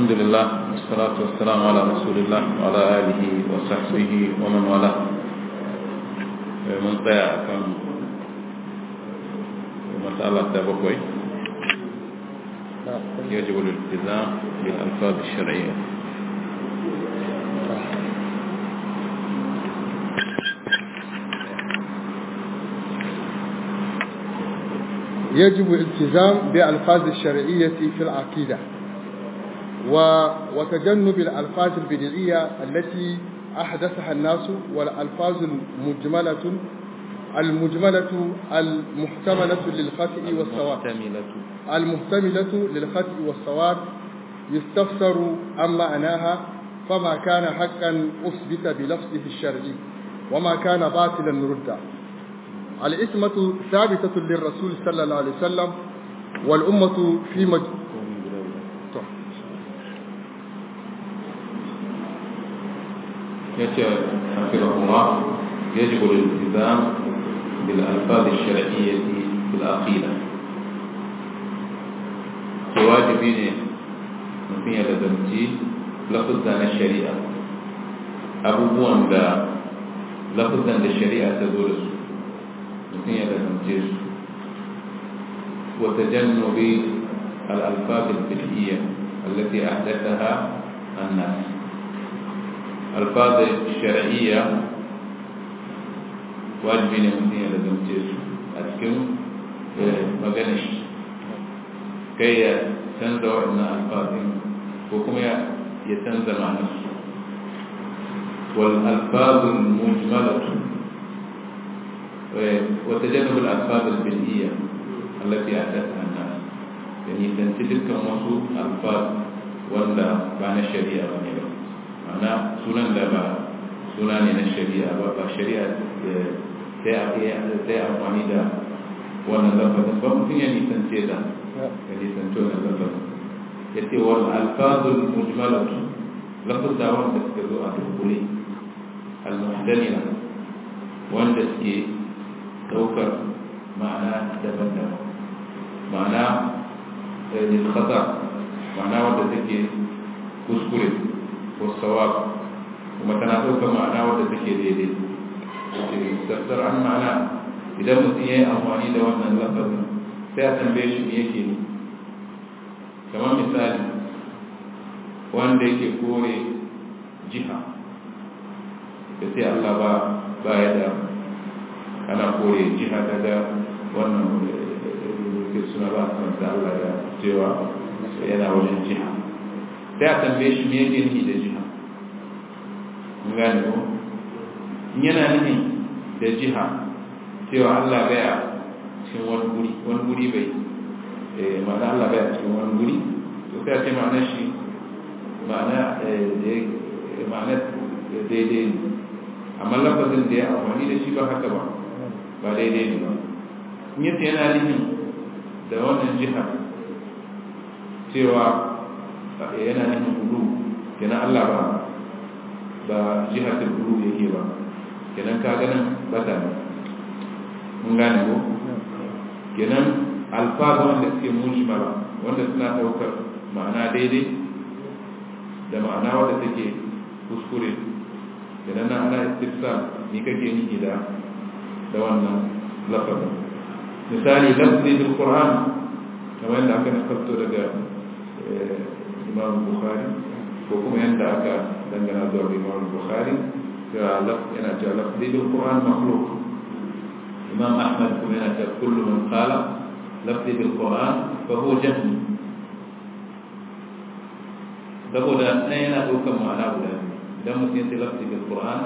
الحمد لله والصلاة والسلام على رسول الله وعلى آله وصحبه ومن والاه من طيع كان مسألة تبقوي يجب الالتزام بالألفاظ الشرعية يجب الالتزام بألفاظ الشرعية في العقيدة و... وتجنب الألفاظ البدعية التي أحدثها الناس والألفاظ المجملة المجملة المحتملة للخطأ والصواب المحتملة للخطأ والصواب يستفسر عن معناها فما كان حقا أثبت بلفظه الشرعي وما كان باطلا ردا الإثمة ثابتة للرسول صلى الله عليه وسلم والأمة في مج... حفظه الله يجب الالتزام بالألفاظ الشرعية في العقيدة واجبين mutum ya lazanci lafuzza na shari'a abubuwan da lafuzan da shari'a ta zo da su mutum ya lazance su wata jannubi al'alfafin fi'iyya التي أحدثها الناس ألفاظ الشرعية واجبين mutum ya lazance su a cikin maganar shi kai ya canza waɗannan alfazin ko kuma ya canza ma'anarsu والألفاظ المجملة وتجنب الألفاظ البدئية التي أحدثها الناس يعني تنتدب كم وصو ألفاظ ولا بان الشريعة بني معنى سنن لا با سنن الشريعة با الشريعة sai amfani da wannan lafazin ba mutum ya nisance da ya nisance wannan lafazin ya ce wal alfazul mujmalatu lafazza wanda suka zo a dunkule al-muhtamila wanda suke daukar ma'ana daban-daban ma'ana lil khata ma'ana wanda take kuskure ko sawab kuma tana daukar ma'ana wanda take daidai tafsir an ma'ana idan mutum ya yi amfani da wannan lafazin sai a tambaye shi me yake ne kamar misali wanda yake kore jiha da sai Allah ba ba ya da ana kore jiha daga wannan suna ba a da Allah da cewa yana wajen jiha sai a tambaye shi me yake ni da jiha mun gane ko in yana nufi da jiha cewa Allah baya cikin wani guri wani guri bai ma'ana Allah baya cikin wani guri to sai a ce ma'ana shi ma'ana ma'ana daidai ne amma lafazin da ya amfani da shi ba haka ba ba daidai ne ba in yace yana nufin da wannan jiha cewa yana nufin kudu kenan Allah ba ba jihatul kudu yake ba kenan ka ganin bata ne mun gane ko kenan alfaza wanda suke mujmala wanda suna daukar ma'ana daidai da ma'ana wadda take kuskure kenan na ana istifsa ni kake niki da da wannan lafazin misali lafzi bil qur'an kamar yadda aka nakalto daga imam bukhari ko kuma yadda aka dangana zuwa imam bukhari yana cewa lafzi bil qur'an makhluq imam ahmad kuma yana cewa kullu man qala lafzi bil qur'an fa huwa jahmi saboda ɗaya yana ɗaukar ma'ana guda idan mutum ya ce lafzi bil qur'an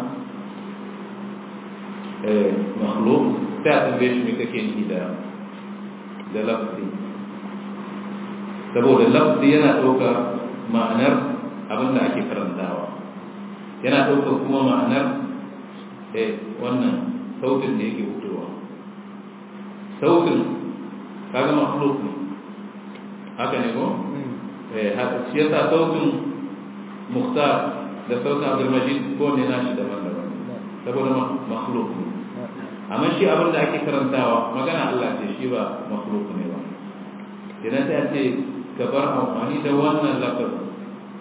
makhluq sai a tambaye shi me kake nufi da da lafzi saboda lafzi yana ɗaukar ma'anar abin da ake karantawa yana ɗaukar kuma ma'anar wannan sautin da yake fitowa sautin kaga makhluk ne haka ne ko shi yasa sautin muhtar da sautin abdulmajid ko ne nashi daban-daban saboda makhluk ne amma shi abin da ake karantawa magana Allah ce shi ba makhluk ne ba idan ta ce ka bar amfani da wannan lafazin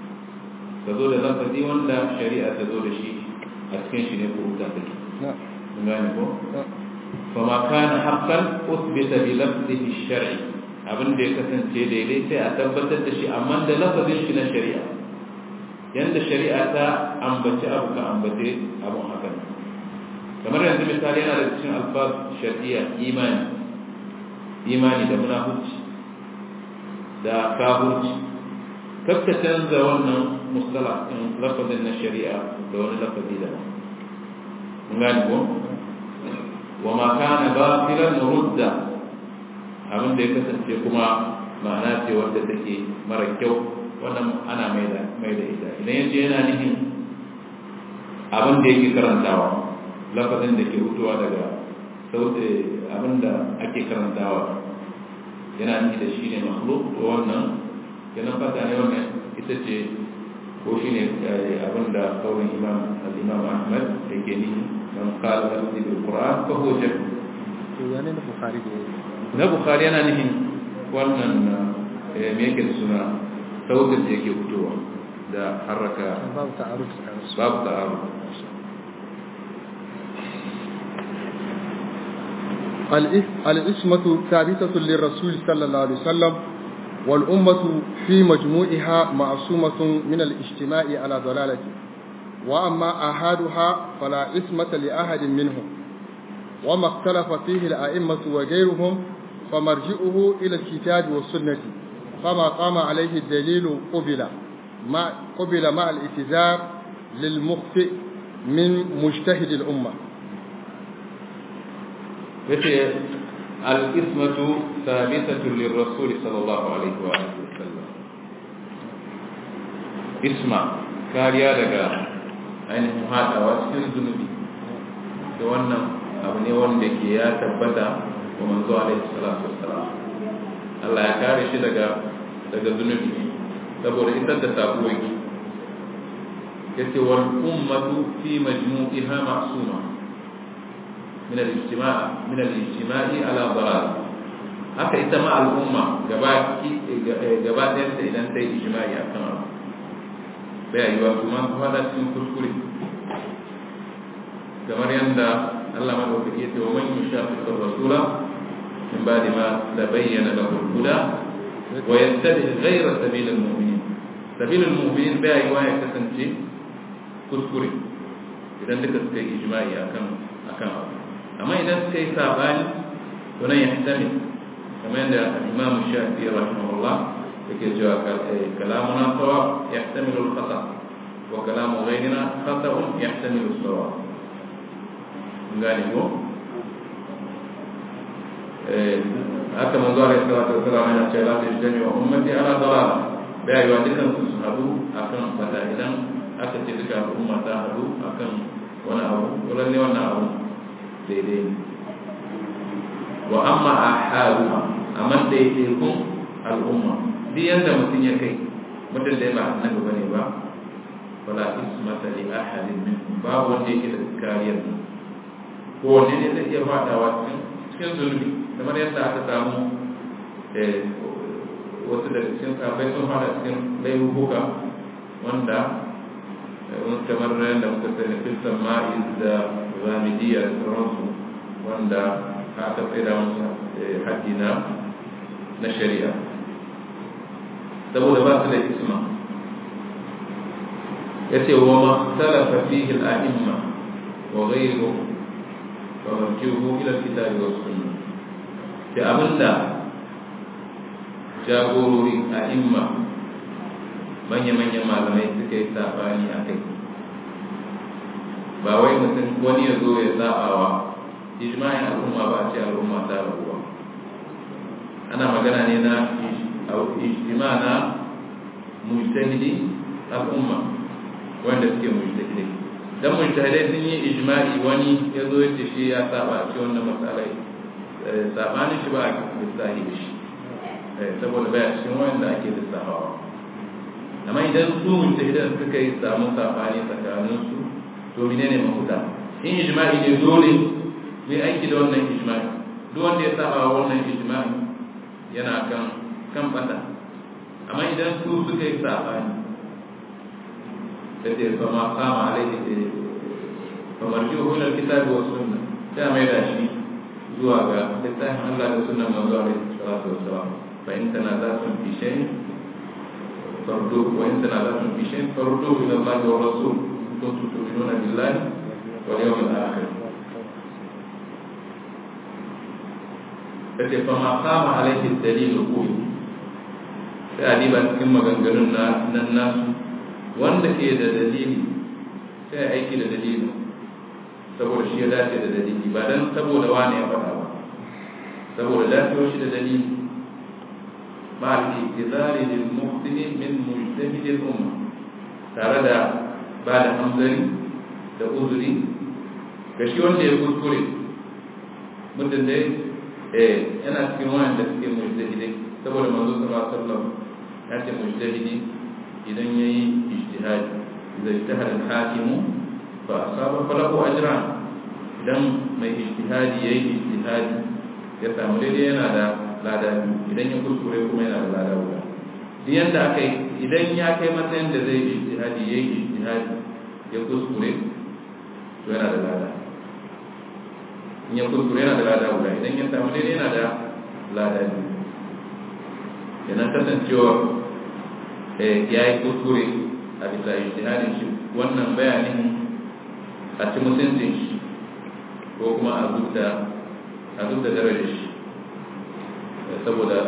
ka zo da lafazi wanda shari'a ta zo da shi a cikin shi ne kuruta take gane ko فما كان حقا أثبت بلفظه الشرعي abin da ya kasance daidai sai a tabbatar da shi amma da lafazin shi na shari'a yanda shari'a ta ambaci abu ka ambace abun haka ne kamar yanzu misali yana da cikin alfaz shari'a imani imani da munafuci da kafurci kakka canza wannan mustala in lafazin na shari'a da wani lafazi da mun gane ko wa ma kana batilan rudda abin da ya kasance kuma ma'ana ce wadda take mara kyau wannan ana mai da mai da ita idan yace yana nihin abin da yake karantawa lafazin da ke hutuwa daga sauti abin da ake karantawa yana nihi da shi ne makhluk to wannan yana fata ne wannan ita ce ko shi ne abin da kawai imam al-imam ahmad da ke nihi من قال نفسي بالقرآن فهو جهل يعني البخاري na bukhari yana nufin wannan me yake da suna sautin da yake fitowa da haraka babu ta'aruf babu ta'aruf الاسمة ثابتة للرسول صلى الله عليه وسلم والأمة في مجموعها معصومة من الاجتماع على ضلالته وأما أحدها فلا إثمة لأحد منهم وما اختلف فيه الأئمة وغيرهم فمرجئه إلى الكتاب والسنة فما قام عليه الدليل قبل مع قبل مع الاتزار للمخطئ من مجتهد الأمة الإثمة ثابتة للرسول صلى الله عليه وآله وسلم إسمع كاريا لك ainihin haɗawa cikin zunubi da wannan abu ne wanda ke ya tabbata wa manzo alaihi salatu wassalam Allah ya kare shi daga daga zunubi saboda isar da sako yake yace wal ummatu fi majmu'iha ma'suma min al-ijtima' min al-ijtima'i ala dalal haka ita ma al'umma gaba gaba ɗayan ta idan ta yi ijma'i akan abu bai yi wa kuma su fada cikin kuskure kamar yadda Allah madaukaki ya ce wa man yushaqiqu rasula min ba'di ma tabayyana lahu al-huda wa yattabi ghayra sabil al-mu'minin sabil al-mu'minin bai yi wa ya kasance kuskure idan duka suka yi ijma'i akan akan abu amma idan suka yi sabani to nan ya hitami kamar yadda Imam Shafi'i rahimahullah yake cewa kalamuna sawa yahtamilu al-khata wa kalamu ghayrina khata'un yahtamilu as-sawa ngani ko eh haka manzo alaihi salatu wasallam yana cewa la tajtami wa ummati ala dalal bai yi wa dukan su hadu akan fata idan aka ce duka al'umma ta hadu akan wani abu dole ne wannan abu daidai ne wa amma ahaduha amma daidaikun al'umma duk yanda mutum ya kai mutum da ba annabi bane ba wala ismata li ahadin min babu wanda yake da kariyar ko wanne ne zai iya fadawa cikin cikin zulmi kamar yadda aka samu wasu daga cikin sahabbai sun fada cikin laifuka wanda wani kamar yadda muka sani filsan ma'iz da zamidiyya da sauransu wanda aka tsaida musu haddi na shari'a saboda ba su da isma ya ce wa makhtalafa fihi al-a'imma wa ghayruhu fa marji'uhu ila al-kitabi wa sunnah da abinda jagorori a'imma manya-manyan malamai suka yi sabani a kai ba wai mutum wani ya zo ya zaɓawa ijma'in al'umma ba a ce al'umma ta rabuwa ana magana ne na ijtima na mujtahidi al'umma wanda suke mujtahidi dan mujtahidai sun yi ijma'i wani ya zo ya ce shi ya saba a ce wannan matsalai sabanin shi ba a lissahi da shi saboda baya cikin wanda ake lissafawa amma idan su mujtahidan suka yi samu sabani tsakanin su to menene mafuta in ijma'i ne dole mu aiki da wannan ijma'i duk wanda ya saba wannan ijma'i yana kan kan bata amma idan su suka yi sabani da ce fa ma kama alaihi da fa marji'u ila alkitabi wa sunna sai mai da shi zuwa ga littafin Allah da sunnan manzo alaihi salatu wassalam fa in tanaza'tum fi shay'in fardu wa in tanaza'tum fi shay'in fardu ila Allah wa rasul kuntum tu'minuna billahi wal yawmil akhir kace fa ma kama alaihi dalil qul sai a diba cikin maganganun na nan nasu wanda ke da dalili sai aiki da dalili saboda shi ya dace da dalili ba dan saboda wani ya faɗa ba saboda dacewa shi da dalili ma al-iqtidari lil muhtini min mujtahid al-umma tare da ba da hamzari da uzuri ga shi wanda ya kuskure mutum dai eh yana cikin wanda suke mujtahidai saboda manzo sallallahu alaihi wasallam ya ce mujtahidi idan yayi ijtihadi idan ijtahada al-hakimu fa asaba falahu ajran idan mai ijtihadi yayi ijtihadi ya samu daidai yana da lada idan ya kuskure kuma yana da lada guda duk yanda aka yi idan ya kai matsayin da zai ijtihadi yayi ijtihadi ya kuskure to yana da lada in ya kuskure yana da lada guda idan ya samu daidai yana da lada biyu yana kasancewa ya yi kuskure a bisa ijtihadin shi wannan bayanin a ci mutuncin shi ko kuma a duk da a duk da darajar shi saboda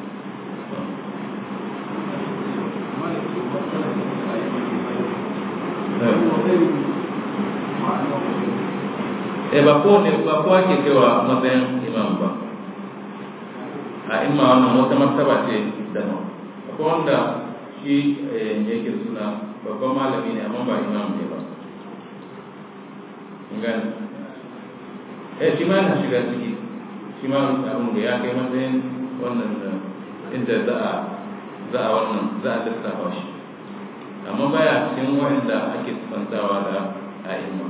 eh ba ko ne ba ko ake kaiwa matsayin imam ba a imma wannan wata martaba ce da nan akwai wanda shi yake suna babban malami ne amma ba imam ne ba gani eh shi ma yana shiga ciki shi ma abin da ya kai matsayin wannan inda za a za a wannan za a lissafa shi amma baya cikin wanda ake tsantawa da a'imma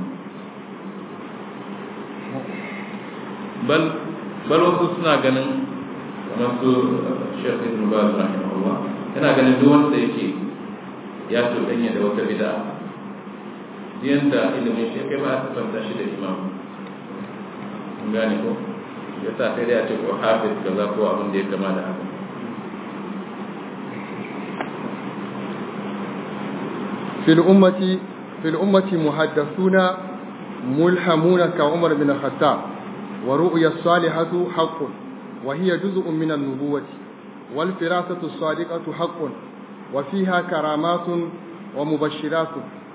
bal bal wasu suna ganin kamar su Sheikh Ibn Baz rahimahullah yana ganin duk wanda yake ya tudanya da wata bid'a yanda ilimin shi kai ba a tafanta shi da imam mun gane ko ya sa sai dai a ce ko hafiz kaza ko abin da ya kama da haka في الأمة في الأمة محدثون ملهمون كعمر بن الخطاب ورؤيا الصالحة حق وهي جزء من النبوة والفراسة الصادقة حق وفيها كرامات ومبشرات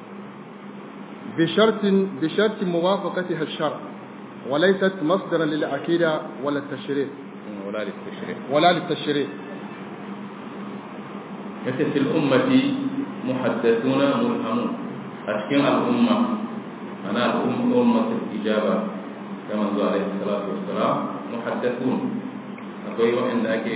بشرط بشرط موافقتها الشرع وليست مصدرا للعقيدة ولا التشريع ولا للتشريع ولا للتشريع مثل في الأمة محدثون ملهمون أشكين الأمة أنا الأمة أمة الإجابة كما قال عليه الصلاة والسلام محدثون أقول وإن أكي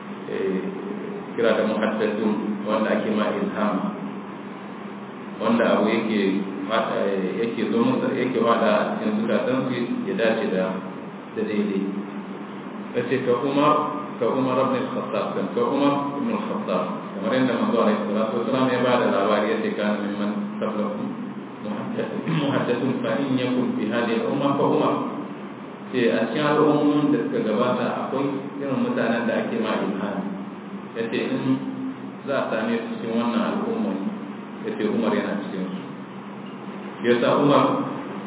كرا محدثون وأن أكي ما إلهام وأن أبو يكي yake zo masa yake wada a cikin zukatan su ya dace da da daidai yace ka Umar ka Umar ibn al-Khattab kan ka Umar ibn al-Khattab kamar yadda manzo alaihi salatu wasallam ya bada labari yace kana mimman qablakum muhaddathun fa in yakun fi hadhihi al-umma fa Umar ce a cikin al'ummomin da suka gabata akwai irin mutanen da ake ma ilhami yace in za a same su cikin wannan al'umma yace Umar yana cikin su ya sa umar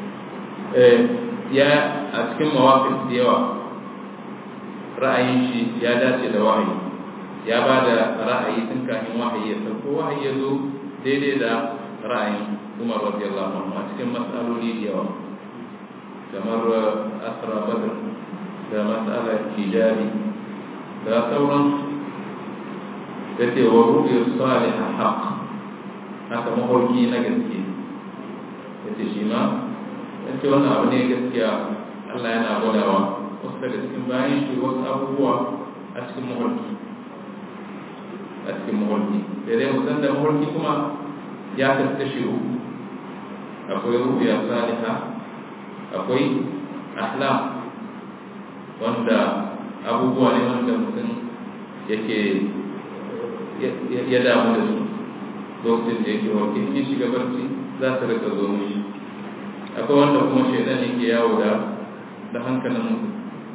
ya a cikin mawafin da yawa ra'ayin shi ya dace da wahayi ya ba da ra'ayi tun kafin wahayi ya sauko wahayi ya zo daidai da ra'ayin umar radiyallahu anhu a cikin matsaloli da yawa kamar asra badr da matsalar hijabi da sauran da ce wa ru'yar salihah haqq haka maholki na gaske yace shi ma yace wannan abu ne gaskiya Allah yana gwadawa wasu daga cikin bayan shi wasu abubuwa a cikin maholki a cikin maholki da dai musan da maholki kuma ya kaskashi uku akwai rubiya saliha akwai ahlam wanda abubuwa ne wanda mutum yake ya damu da su lokacin da yake warke in ya shiga barci za su rika zo mishi akwai wanda kuma shaidan yake yawo da da hankalin mutum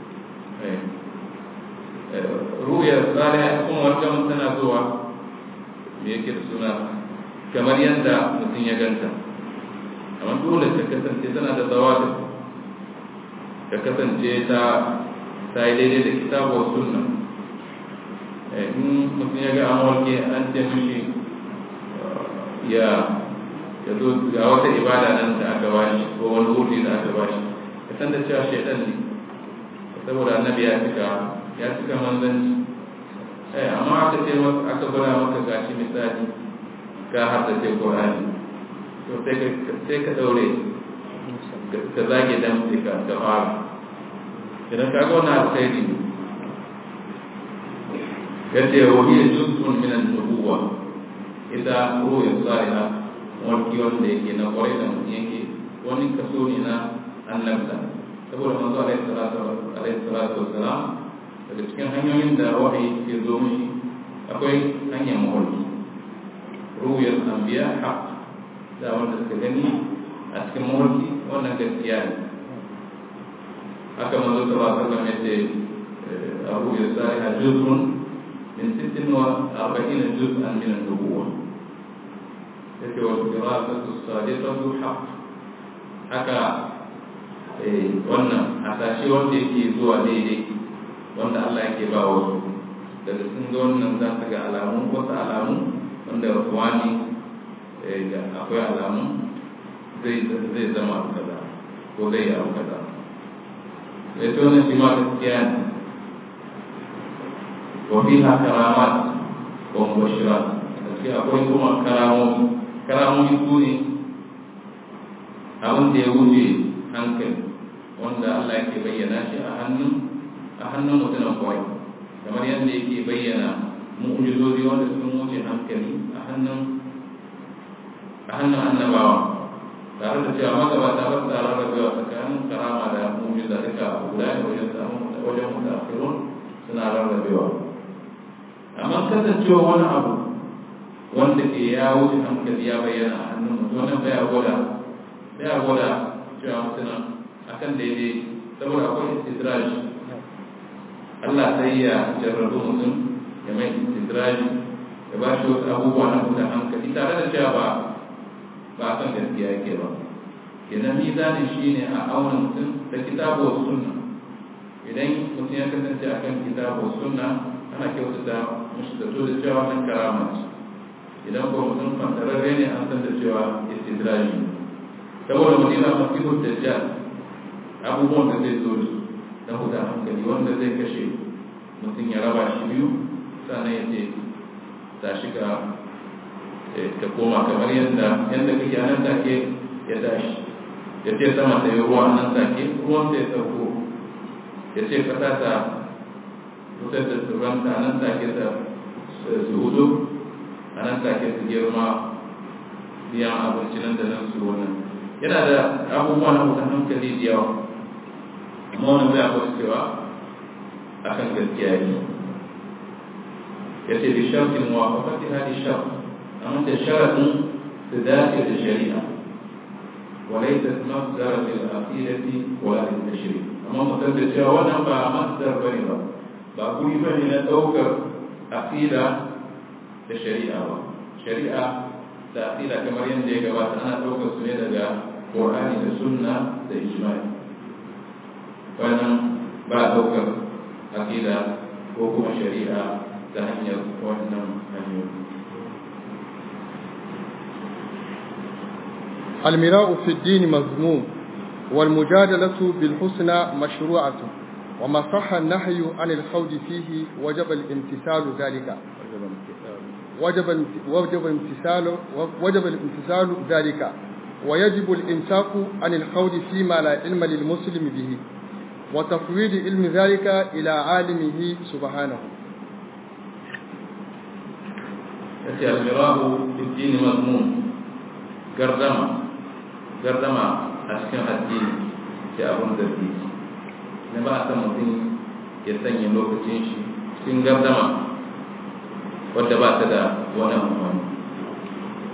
ruya tsariya kuma wajen tana zuwa me yake da suna kamar yadda mutum ya ganta amma dole ta kasance tana da zawabin ta kasance ta ta yi daidai da kitabuwar sunna in mutum ya ga an warke an ce mishi ya ya zo ga wata ibada nan da aka bashi ko wani hudu da aka bashi ka san da cewa shaidan ne saboda annabi ya cika ya cika manzanci eh amma aka ce maka aka gwada maka gashi misali ka haddace Qur'ani to sai ka sai ka daure ka zage dan ka ka fara idan ka ga wannan alkhairi ne yace wa hiya juz'un min an-nubuwah ita ruwa salihah warki wanda yake na kwarai da mutum yake wani kaso ne na annabta saboda manzo alaihi salatu wassalam daga cikin hanyoyin da wahayi ke zo mishi akwai hanyar mawarki ruwayar anbiya haq da wanda suka gani a cikin mawarki wannan gaskiya ne haka manzo sallallahu alaihi wasallam yace abu ya salihah juz'un min sittin wa arba'ina juz'an min an-nubuwah yake wa firasatu sadiqatu haqq haka wannan hasashe wanda yake zuwa daidai wanda Allah yake ba wasu daga sun ga wannan za su ga alamu wasu alamu wanda wani akwai alamu zai zama abu kaza ko zai yi abu kaza ya ce wannan shi ma gaskiya ne wa fiha karamat wa mubashirat gaskiya akwai kuma karamomi karamomi su ne abin da ya wuce hankali wanda Allah yake bayyana shi a hannun a hannun mutumin kwai kamar yadda yake bayyana mu'ujizozi wanda sun wuce hankali a hannun a hannun annabawa tare da cewa magabata ba su tare da cewa tsakanin karama da mu'ujiza duka guda ne wajen samun wajen mutafirun suna rarrabewa amma kasancewa wani abu wanda ke ya wuce hankali ya bayyana a hannun mutum wannan baya gwada baya gwada cewa mutum akan daidai saboda akwai istidraj Allah sai ya jarrabu mutum ya mai istidraj ya ba shi wasu abubuwa na mutum hankali tare da cewa ba ba kan gaskiya yake ba kenan mizanin shi ne a auna mutum da kitabu wa sunna idan mutum ya kasance akan kitabu wa sunna ana kyautata mushi da da cewa wannan karama ce idan ko mutum fantararre ne an san da cewa istidraji saboda madina masihu dajjal abubuwan da zai zo da su na huda hankali wanda zai kashe mutum ya raba shi biyu sannan ya ce ta shiga ta koma kamar yadda yadda kake nan take ya tashi ya ce sama ta yi ruwa nan take ruwan sai sauko ya ce kasa ta fitar da tsirranta nan take ta su hudu a nan take su girma biyan abinci nan da nan su wannan yana da abubuwa na wutan hankali da yawa amma wani zai akwai cewa a kan gaskiya ne ya ce da shafin muwafafati hadi shaf amma da sharaɗin su dace da shari'a وليست مصدر للعقيدة ولا للتشريع أما مصدر cewa wannan ba masdar bane ba ba kuri bane na ɗaukar aqida da shari'a ba shari'a da aqida kamar yadda ya gabata ana ɗaukar su ne daga Qur'ani da Sunna da ijma'i wannan ba ɗaukar aqida ko kuma shari'a ta hanyar wannan hanyoyi المراء في الدين مذموم والمجادلة بالحسنى مشروعة وما صح النهي عن الخوض فيه وجب الامتثال ذلك وجب وجب امتثال وجب الامتثال ذلك ويجب الامساك عن الخوض فيما لا علم للمسلم به وتفويض علم ذلك إلى عالمه سبحانه المراء في الدين مذموم قردمه gardama a cikin addini da abin zargi na ba a san mutum ya sanya lokacin shi cikin gardama wadda ba ta da wani amfani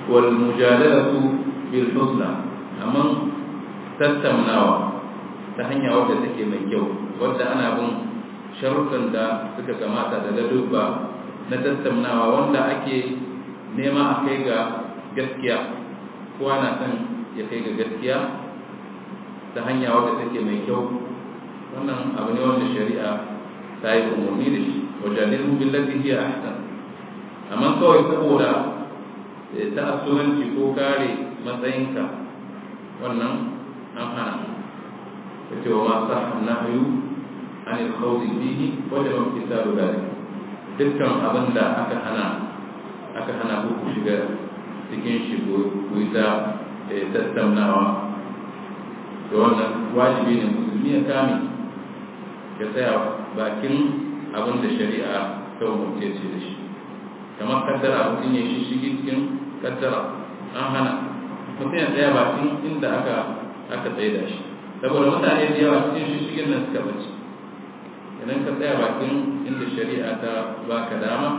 wal mujadalatu bil husna amma tattaunawa ta hanya wadda take mai kyau wadda ana bin sharuɗan da suka kamata da ladubba na tattaunawa wanda ake nema a kai ga gaskiya kowa na son ya kai ga gaskiya ta hanya wadda take mai kyau wannan abu ne wanda shari'a ta yi umarni da shi wajalilu billati hiya ahsan amma kawai saboda ta asuranci ko kare matsayinka wannan an hana yace wa ma sahha nahyu an al-khawd fihi wajaba imtithalu dhalik dukkan abin da aka hana aka hana ku shiga cikin shi ku yi ta tattaunawa da wannan wajibi ne musulmi ya kame ya tsaya bakin abin da shari'a ta umarce ce da shi kamar kaddara mutum ya shi shigi cikin kaddara an hana mutum ya tsaya bakin inda aka aka tsaye da shi saboda mutane da yawa cikin shi shigin nan suka bace idan ka tsaya bakin inda shari'a ta baka dama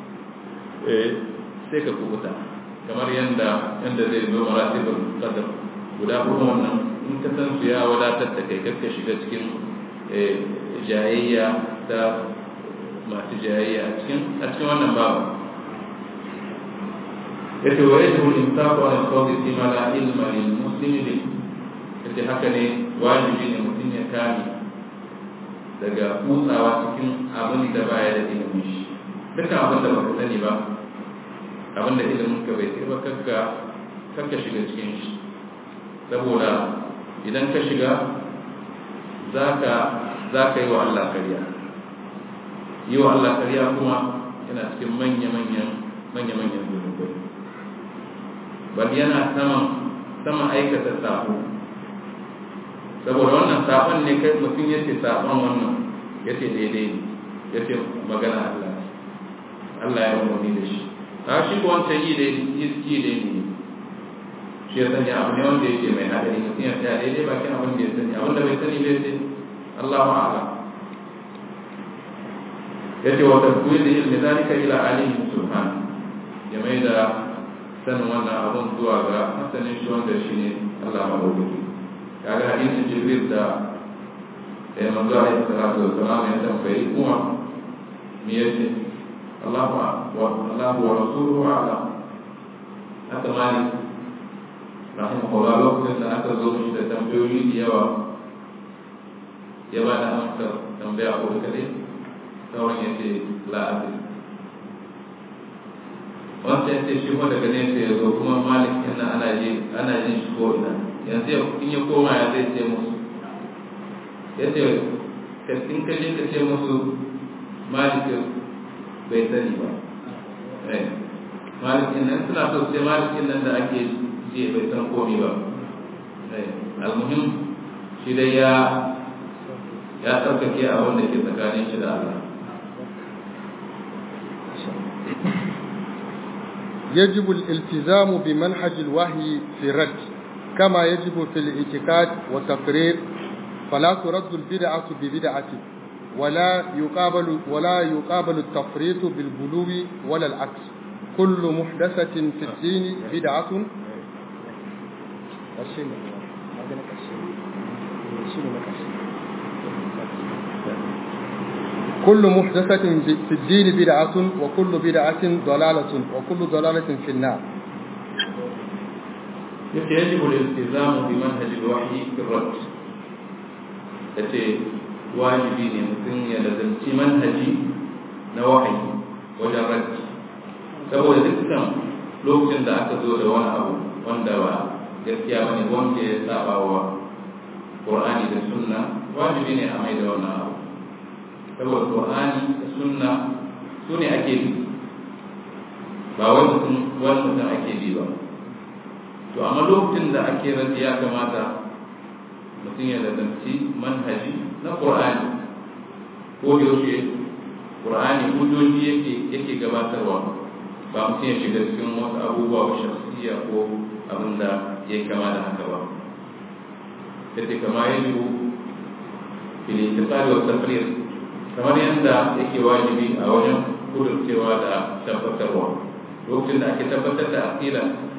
sai ka kubuta kamar yadda yadda zai zo maratibul qadar guda kuma wannan in ka san su ya wadatar da kai kakka shiga cikin jayayya ta masu jayayya a cikin a cikin wannan babu yace wa yajibu al-imsaku an al-qawli fi ma la ilma lil muslimi bi yace haka ne wajibi ne mutum ya kame daga kutsawa cikin abin da baya da ilimin shi dukkan abin da baka sani ba abin da ilimin ka bai ba kakka kakka shiga cikin shi saboda idan ka shiga zaka zaka yi wa Allah kariya yi wa Allah kariya kuma yana cikin manya-manyan manya-manyan zunubai bal yana saman sama aikata sabo saboda wannan sabon ne kai mutum ya ce sabon wannan ya ce daidai ne ya ce magana Allah Allah ya umarni da shi ta shi ko wancan yi daidai ne shi ya sanya abu ne wanda yake mai haɗari mutum ya tsaya daidai bakin abin da ya sani abin da bai sani bai ce Allah ma'ala ya ce wata kuyi da ilmi zalika ila alihi subhan ya mai da sanin wannan abun zuwa ga masanin shi wanda shi ne Allah ma'aukaki kaga hadisin jibril da ya manzo alaihi salatu wa salam ya tambayi kuma me yace Allah wa Allah wa rasuluhu a'lam haka malik rahimahullah lokacin da aka zo mishi da tambayoyi da yawa ya ba da amsar tambaya ko kadai sauran ya ce la'abi wanda ya ce shi kuma daga nesa ya zo kuma malik yana ana ji ana jin shi ko ina yanzu in ya koma ya zai ce musu ya ce in ka je ka ce musu malik bai sani ba malik nan suna so sai malik nan da ake ji bai san komi ba almuhim shi dai ya ya tsarkake abin da ke tsakanin shi da Allah يجب الالتزام بمنهج الوحي في الرد كما يجب في الاعتقاد والتقرير فلا ترد البدعة ببدعة ولا يقابل ولا يقابل التفريط بالغلو ولا العكس كل محدثة في الدين بدعة كل محدثة في الدين بدعة وكل بدعة ضلالة وكل ضلالة في النار يجب الالتزام بمنهج الوحي في الرد yace wajibi ne mutum ya lazanci manhaji na wahayi wajen raddi saboda dukkan lokacin da aka zo da wani abu wanda ba gaskiya bane wanda ya saba wa Qur'ani da Sunna wajibi ne a mai da wannan abu saboda Qur'ani da Sunna su ne ake bi ba wani mutum wani mutum ake bi ba to amma lokacin da ake raddi ya kamata mutum ya lazanci manhaji na Qur'ani ko yaushe Qur'ani hujjoji yake yake gabatarwa ba mutum ya shiga cikin wasu abubuwa ba shakhsiya ko abin da ya kama da haka ba yace kama yajibu fil intiqal wa tafrir kamar yadda yake wajibi a wajen kudurcewa da tabbatarwa lokacin da ake tabbatar da aqida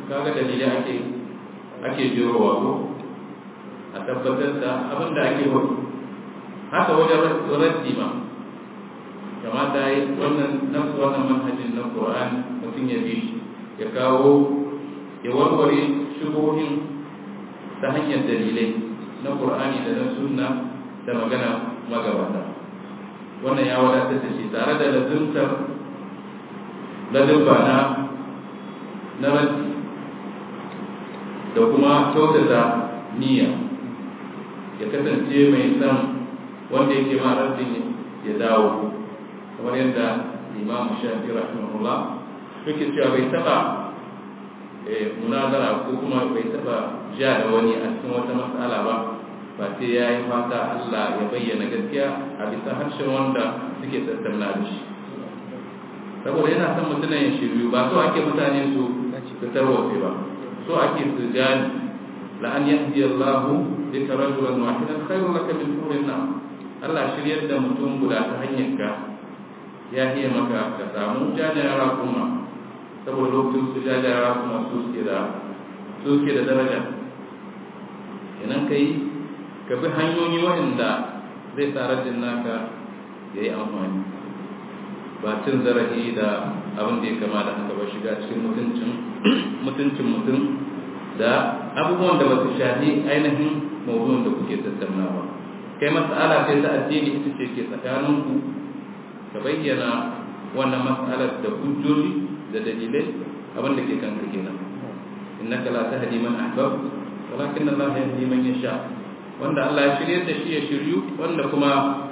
kaga dalilai ake ake jirowa ko a tabbatar da abin da ake wani haka wajen raddi ma kamata yi wannan nafsu wannan manhajin na Qur'an mutum ya bi shi ya kawo ya warware shubuhin ta hanyar dalilai na Qur'ani da na sunna da magana magabata wannan ya wadatar da shi tare da lazimtar ladabba na na raddi da kuma kyautata niyya ya kasance mai san wanda yake ma raddin ya dawo kamar yadda imam shafi rahimahullah yake cewa bai taba munazara ko kuma bai taba ja da wani a cikin wata matsala ba ba sai ya yi fata Allah ya bayyana gaskiya a bisa harshen wanda suke tattauna da shi saboda yana son mutumin ya shiryu ba so ake mutane su fitar wafe ba so ake su gani la'an yahdi Allah bika rajulan wahidan khairun laka min hurin nam Allah shiryar da mutum guda ta hanyar ka ya iya maka ka samu jajayara kuma saboda lokacin su jajayara kuma su suke da su suke da daraja idan kai ka bi hanyoyi waɗanda zai sa rajin naka ya yi amfani ba cin zarafi da abin da ya kama da haka ba shiga cikin mutuncin mutuncin mutum da abubuwan da ba su shafi ainihin mawuzin da kuke tattaunawa kai mas'ala sai ta addini ita ce ke tsakaninku ka bayyana wannan mas'alar da hujjoji da dalilai abin da ke kanka kenan innaka la tahdi man ahbab walakin Allah yahdi man yasha wanda Allah ya shirye da shi ya shiryu wanda kuma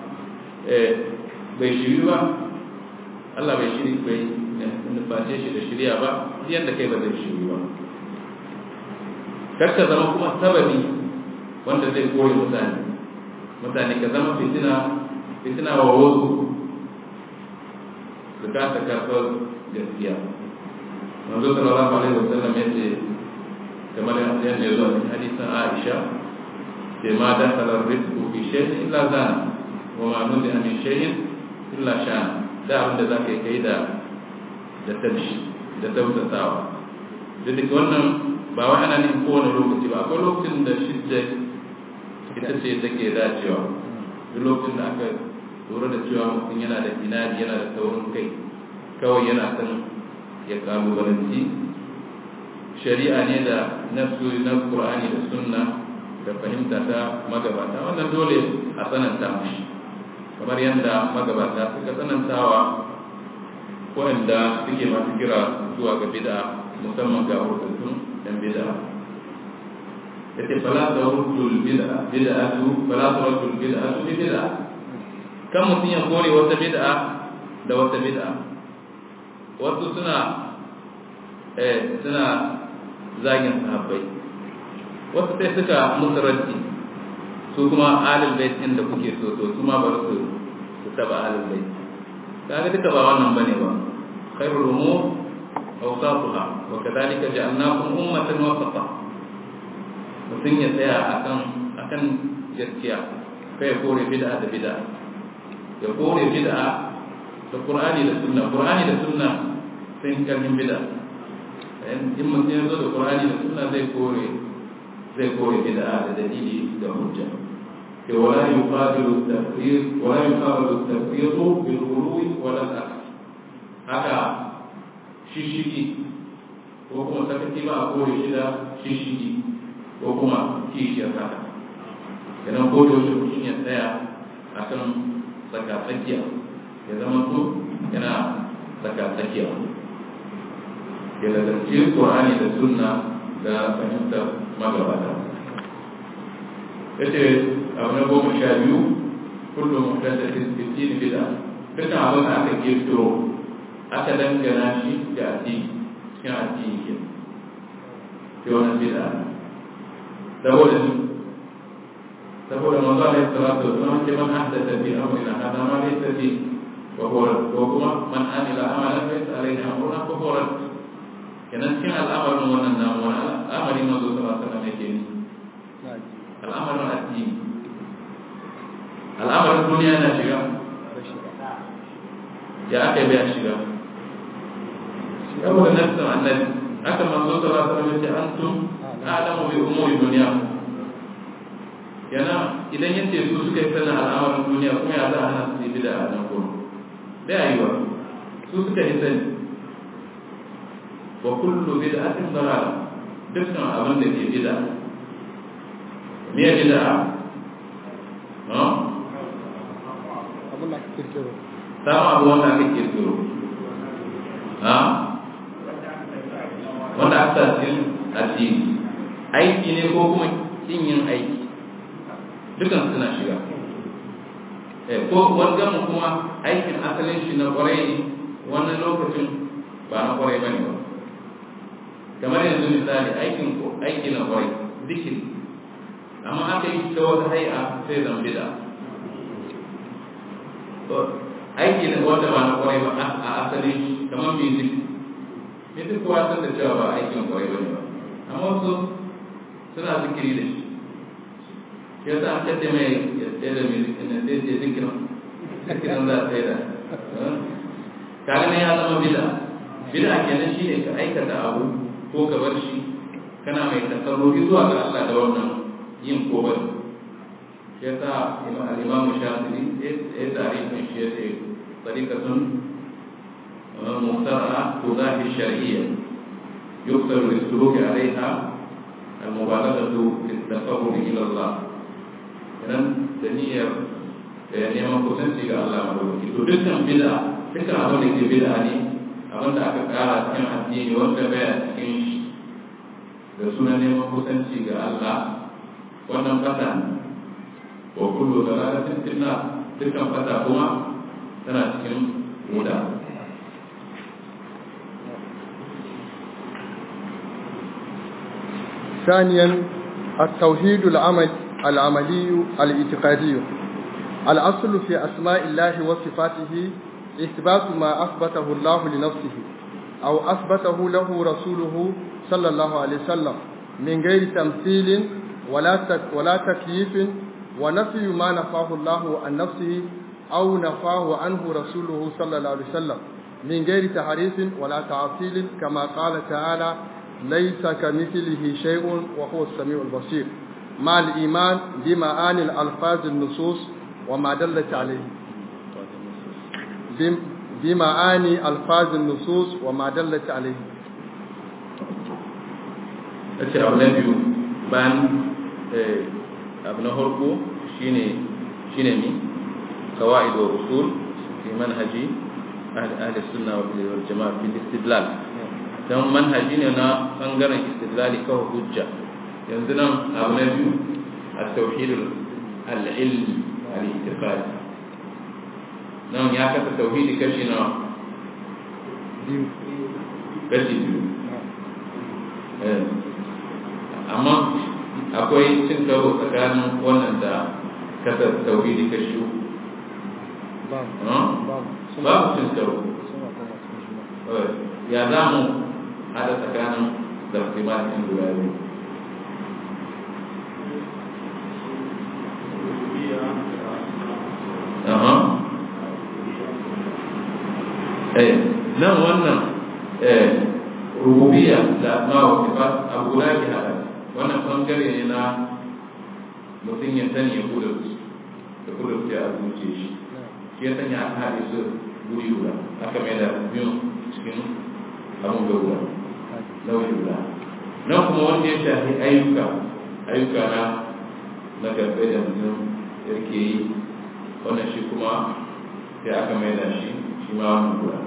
bai shiryu ba Allah bai shiri bai nuface shi da shirya ba yadda kai ba zai shiryu ba kakka zama kuma sababi wanda zai kore mutane mutane ka zama fitina fitina wa wasu su kasa karɓar gaskiya manzo sallallahu alaihi wasallam ya ce kamar yadda ya zo a cikin hadisin Aisha ce ma da salar rizqu bi shay'in illa zana wa ma nudi min shay'in illa shana da abin da za ka yi kai da da tabshi da tautatawa da duk wannan ba wai ana nufin kowane lokaci ba akwai lokacin da shidda ita ce take dacewa duk lokacin da aka lura da cewa mutum yana da inadi yana da taurin kai kawai yana son ya kalubalanci shari'a ne da nasu na qur'ani da sunna da fahimta ta magabata wannan dole a tsananta mashi kamar yadda magabata suka tsanantawa waɗanda suke masu kira zuwa ga bid'a musamman ga hurtattun yan bid'a yace fala ta hurtul bid'a bid'atu fala ta hurtul bid'atu bi bid'a kan mutum ya kore wata bid'a da wata bid'a wasu suna eh suna zagin sahabbai wasu sai suka musu raddi su kuma alil bait din da kuke so to su ma bar su su taba alil bait kaga duka ba wannan bane ba khairul umur awsatuha wa kadhalika ja'alnakum ummatan wasata mutum ya tsaya akan akan gaskiya kai kore bid'a da bid'a ya kore bid'a da qur'ani da sunna qur'ani da sunna sun kalmin bid'a in mutum ya zo da qur'ani da sunna zai kore zai kore bid'a da dalili da hujja ولا يقابل التفريط ولا يقابل التفريط بالغلو ولا الأكل haka shishigi ko kuma sakaci ba a kore shi da shishigi ko kuma kishiyar haka idan ko da mutum ya tsaya a kan tsakatsakiya ya zama to yana tsakatsakiya ya lalace ƙorani da sunna da fahimtar magabata yace abu na goma sha biyu kullum muhdathatin fitin bid'a dukkan abin da aka kirkiro aka dangana shi da addini cikin addini ke sai wannan bid'a saboda ni saboda manzo alaihi salatu wasallam ce man ahdatha fi amrina hada ma laysa fi wa huwa wa kuma man amila amalan laysa alayhi amruna fa huwa rad kenan cikin al'amarin wannan namu wani al'amari manzo sallallahu alaihi wasallam yake ni al'amarin addini al'amarin duniya na shiga ya aka yi bai shiga saboda nafsin annabi haka manzo sallallahu alaihi wasallam ce antum a'lamu bi umuri dunya yana idan yace su suka yi sanin al'amarin duniya kuma ya za a hana su yi bida a nan gurin da yiwa su suka yi sani wa kullu bid'atin dalal dukkan abin da ke bid'a me ya bid'a ha abin da aka kirkiro sama abu wanda aka kirkiro ha wanda aka cikin addini aiki ne ko kuma kin yin aiki dukan suna shiga eh ko wanda mu kuma aikin asalin shi na kwarai ne wannan lokacin ba na kwarai bane ba kamar yanzu misali aikin aiki na kwarai zikiri amma aka yi ta wata hay'a sai zan bida aiki ne wanda ba na kwarai ba a asalin shi kamar music music kuwa san da cewa ba aikin kwarai ba ne ba amma wasu suna zikiri da shi shi yasa an kace mai ya tsaye da music ne sai ce zikirin zikirin za a tsaye da kaga ne ya zama bida bida kenan shine ka aikata abu ko ka bar shi kana mai tasarrufi zuwa ga Allah da wannan yin ko bari shi yasa al-Imam Shafi'i ya tarihin shi ya ce tariqatun muhtara tudahi shar'iyya يكثر للسلوك عليها المبالغة في التقرب إلى الله kenan da niyyar da neman kusanci ga Allah madaukaki to dukkan bid'a dukkan abin da ke bid'a ne abin da aka kara cikin addini wanda baya cikin shi da sunan neman kusanci ga Allah wannan fata ne wa kullu dalalatin finna dukkan fata kuma tana cikin muda ثانيا التوحيد العمل العملي الاعتقادي الأصل في أسماء الله وصفاته إثبات ما أثبته الله لنفسه أو أثبته له رسوله صلى الله عليه وسلم من غير تمثيل ولا ولا تكييف ونفي ما نفاه الله عن نفسه أو نفاه عنه رسوله صلى الله عليه وسلم من غير تحريف ولا تعطيل كما قال تعالى ليس كمثله شيء وهو السميع البصير مع الإيمان بمعاني الألفاظ النصوص وما دلت عليه بمعاني ألفاظ النصوص وما دلت عليه ce abu na biyu bayan abu na harko shine shine mi kawai da usul fi manhaji ahli sunna wal jama'a fi istidlal dan manhaji ne na bangaren istidlali kawai hujja yanzu nan abu na biyu التوحيد العلمي الاعتقادي nan ya kasa tauhidi kashi nawa kashi biyu amma akwai cin karo tsakanin wannan da kasa tauhidi kashi uku babu cin karo ya za mu hada tsakanin da fimatin guda biyu nan wannan rububiya da asma wa sifat abu la ki hada wannan bangare ne na mutum ya sani ya kuda su da kuda su a zuciya shi shi ya sanya aka haɗe su guri guda aka mai da biyun cikin abin ga guda nauyi guda nan kuma wanda ya shafi ayyuka ayyuka na na garbe da mutum yake yi wannan shi kuma sai aka mai da shi shi ma wannan guda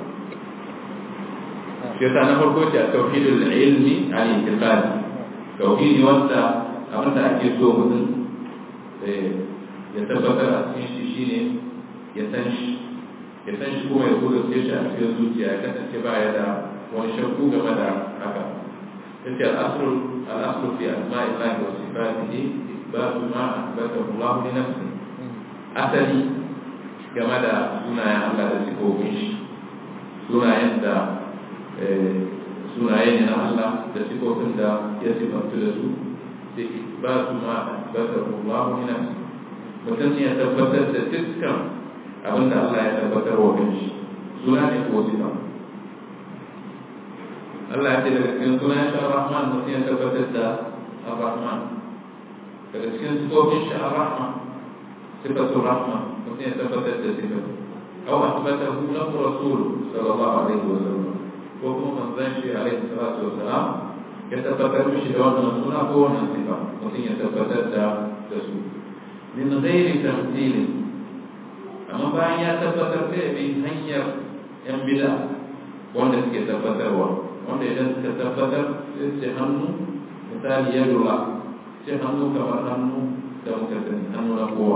shi yasa na farko ce a tauhidul ilmi al intiqadi tauhidi wanda abin da ake so mutum ya tabbatar a cikin shi shine ya san shi ya san shi kuma ya kula sai shi a cikin zuciya ya kasance ba ya da wani shakku game da haka yace al-aslu al-aslu fi asma'illahi wa sifatihi isbatu ma athbathahu Allah li nafsihi asali game da sunayen Allah da sifofin shi sunayen da sunaye ne na Allah da sifofin da ya sifantu da su da ba su ma tabbatar Allah ne nan mutum ya tabbatar da dukkan abin da Allah ya tabbatar wa kanshi suna ne ko sifa Allah ya ce daga cikin sunan shi Ar-Rahman mutum ya tabbatar da Ar-Rahman daga cikin sifofin shi Ar-Rahman sifatul Rahman mutum ya tabbatar da sifatu aw asbatahu lahu rasul sallallahu alaihi wa sallam ko kuma manzon shi alaihi salatu wa salam ya tabbatar mishi da wannan suna ko wannan sifa mutum ya tabbatar da da su min ghairi tamthili amma bayan ya tabbatar da bi hanyar yan bid'a wanda suke tabbatarwa wanda idan suka tabbatar sai ce hannu misali ya lura ce hannu kamar hannu da muka sani hannu na kowa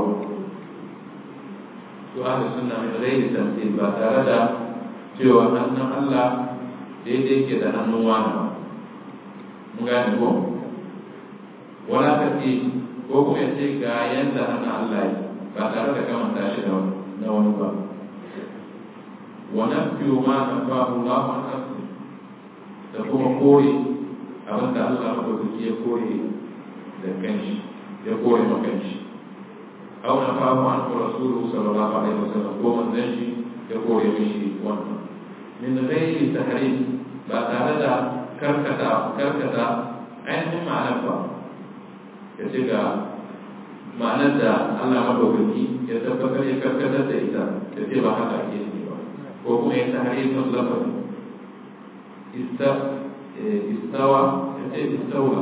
to ahli sunna min ghairi tamthil ba tare da cewa hannun Allah daidai ke da hannun wani ba mun gane ko wala ka ce ko kuma ya ce ga yanda hannun Allah yi ba tare da kamanta shi da na wani ba wa nafiyu ma nafahu Allah an nafsi da kuma kore abin da Allah madaukaki ya kore da kanshi ya kore ma kanshi aw nafahu an rasuluhu sallallahu alaihi wasallam ko manzon shi ya kore mishi wannan min ghairi tahrim ba tare da karkata karkata ainihin ma'anar ba ya ce ga ma'anar da Allah madaukaki ya tabbatar ya karkatar da ita ya ce ba haka ake yi ba ko kuma ya tahari sun lafazi istawa ya ce istawa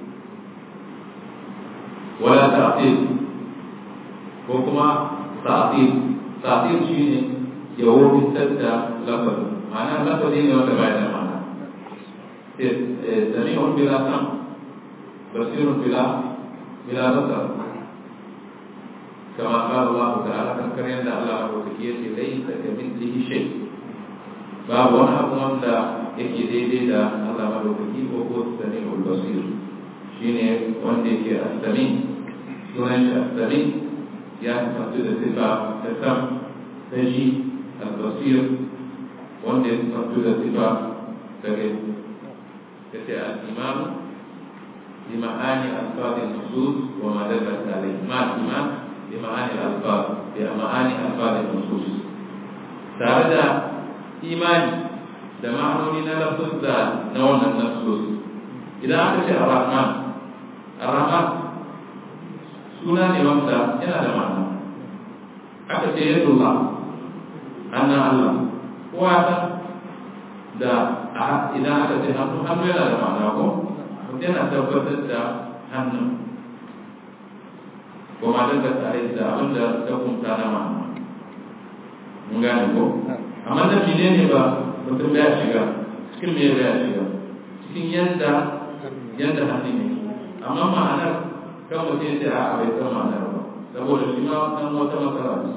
wala ta'til ko kuma ta'til ta'til shine ya wuce da lafazi ma'ana lafazi ne wanda bai da ma'ana سميع بلا سمع بصير بلا بلا بصر كما قال الله تعالى تذكر عند الله وتكيت ليس كمثله شيء باب وانا أقوم دا يكي دي دي دا الله مدوكي وهو السميع البصير شيني وندي كي السميع سنش السميع يا تفسد الصفة تسم تجي البصير وندي تفسد الصفة تجي كتاء الإمام بمعاني ألفاظ النصوص وما دلت عليه ما الإمام بمعاني الألفاظ بمعاني ألفاظ النصوص تارد إيماني da ma'anoni na lafuzza na wannan nasus idan aka ce ar-rahman ar-rahman suna ne wanda yana da ma'ana aka ce yadullah annan Allah kowa san da idan aka ce hannu hannu yana da ma'ana ko mutum yana tabbatar da hannun kuma don ka tare da abin da ta kunta na ma'ana mun gane ko amma da mene ne ba mutum ya shiga cikin me ya shiga cikin yadda yadda hannu ne amma ma'anar kan mutum ya ce a bai san ma'anar ba saboda shi ma dan wata matsala ce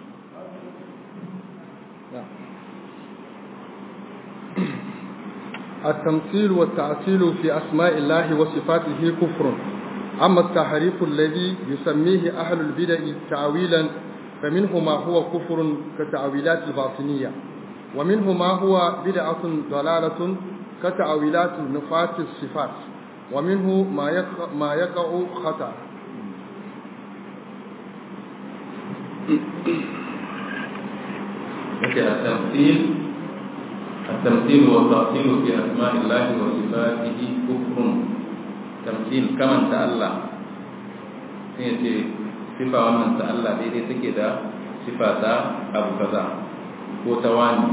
التمثيل والتعطيل في أسماء الله وصفاته كفر أما التحريف الذي يسميه أهل البدع تعويلا فمنه ما هو كفر كتعويلات الباطنية ومنه ما هو بدعة ضلالة كتعويلات نفاة الصفات ومنه ما يقع, ما يقع خطأ التمثيل التمثيل والتأصيل في أسماء الله وصفاته كفر تمثيل كما تألى سيتي صفة ومن تألى دي دي تكيدا صفة أبو كذا وتواني